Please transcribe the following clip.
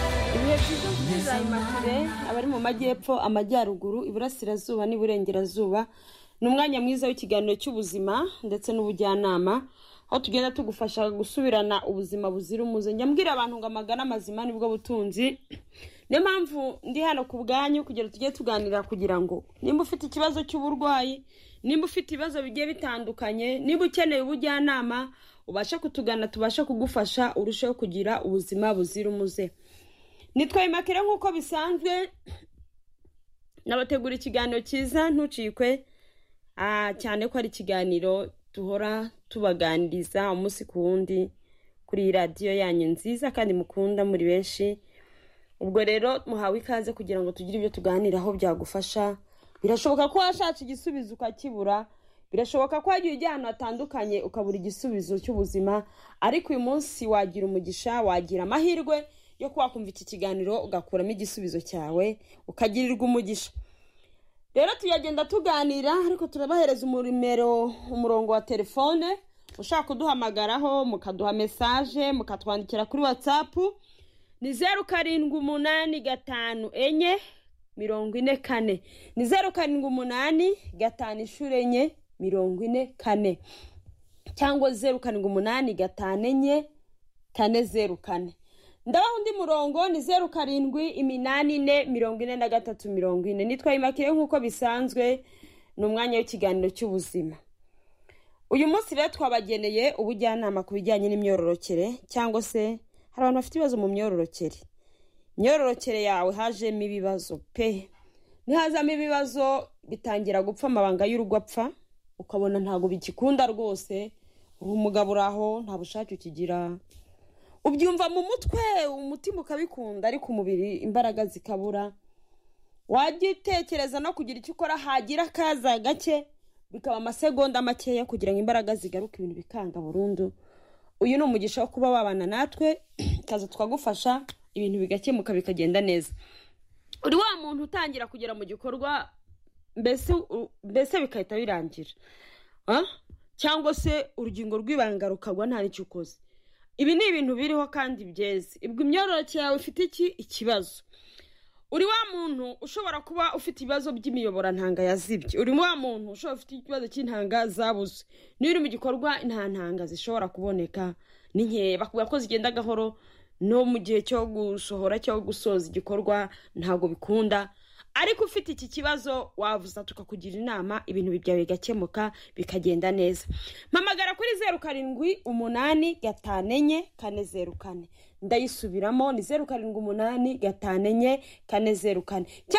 byiza tuzayima kure abari mu majyepfo amajyaruguru iburasirazuba n'iburengerazuba ni umwanya mwiza w'ikiganiro cy'ubuzima ndetse n'ubujyanama aho tugenda tugufasha gusubirana ubuzima buzira umuze njya mbwira abantu ngo amagana amazima nibwo butunzi niyo mpamvu ndi hano ku bwanyu kugira tujye tuganira kugira ngo nimba ufite ikibazo cy'uburwayi nimba ufite ibibazo bigiye bitandukanye niba ukeneye ubujyanama ubashe kutugana tubashe kugufasha urusheho kugira ubuzima buzira umuze nitwaye makere nk'uko bisanzwe nabategura ikiganiro cyiza ntucikwe Ah, cyane ko ari ikiganiro duhora tubaganiriza umunsi ku wundi kuri iyi radiyo yanyu nziza kandi mukunda muri benshi ubwo rero muhawe ikaze kugira ngo tugire ibyo tuganiraho byagufasha birashoboka ko washatse igisubizo ukakibura birashoboka ko wagiye ujya ahantu hatandukanye ukabura igisubizo cy'ubuzima ariko uyu munsi wagira umugisha wagira amahirwe yo kuba wakumva iki kiganiro ugakuramo igisubizo cyawe ukagirirwa umugisha rero tuyagenda tuganira ariko turabahereza umuremero umurongo wa telefone ushaka kuduhamagaraho mukaduha mesaje mukatwandikira kuri watsapu ni zeru karindwi umunani gatanu enye mirongo ine kane ni zeru karindwi umunani gatanu inshuro enye mirongo ine kane cyangwa zeru karindwi umunani gatanu enye kane zeru kane ndabaha undi murongo ni zeru karindwi iminani ine mirongo ine na gatatu mirongo ine nitwa imakire nk'uko bisanzwe ni umwanya w'ikiganiro cy'ubuzima uyu munsi rero twabageneye ubujyanama ku bijyanye n'imyororokere cyangwa se hari abantu bafite ibibazo mu myororokere imyororokere yawe hajemo ibibazo pe nihazamo ibibazo bitangira gupfa amabanga y'urugo apfa ukabona ntabwo bigikunda rwose uri umugabo uri aho nta bushake ukigira ubyumva mu mutwe umutima ukabikunda ariko umubiri imbaraga zikabura wajya utekereza no kugira icyo ukora hagira akaza gake bikaba amasegonda makeya kugira ngo imbaraga zigaruke ibintu bikanga burundu uyu ni umugisha wo kuba wabana natwe kaza twagufasha ibintu bigakemuka bikagenda neza uri wa muntu utangira kugera mu gikorwa mbese mbese bigahita birangira Ah? cyangwa se urugingo rw'ibanga rukagwa nta n'icyo ukoze ibi ni ibintu biriho kandi byeze ubwo imyororokere yawe ifite iki ikibazo uri wa muntu ushobora kuba ufite ibibazo by'imiyoborantanga yazibye uri wa muntu ushobora ufite ikibazo cy'intanga zabuze niba uri mu gikorwa nta ntanga zishobora kuboneka ni nkeya bakubwira ko zigenda gahoro no mu gihe cyo gusohora cyangwa gusoza igikorwa ntabwo bikunda ariko ufite iki kibazo wavuza tukakugira inama ibintu byawe bigakemuka bikagenda neza mpamagara kuri zeru karindwi umunani gatanu enye kane zeru kane ndayisubiramo ni zeru karindwi umunani gatanu enye kane zeru kane cyangwa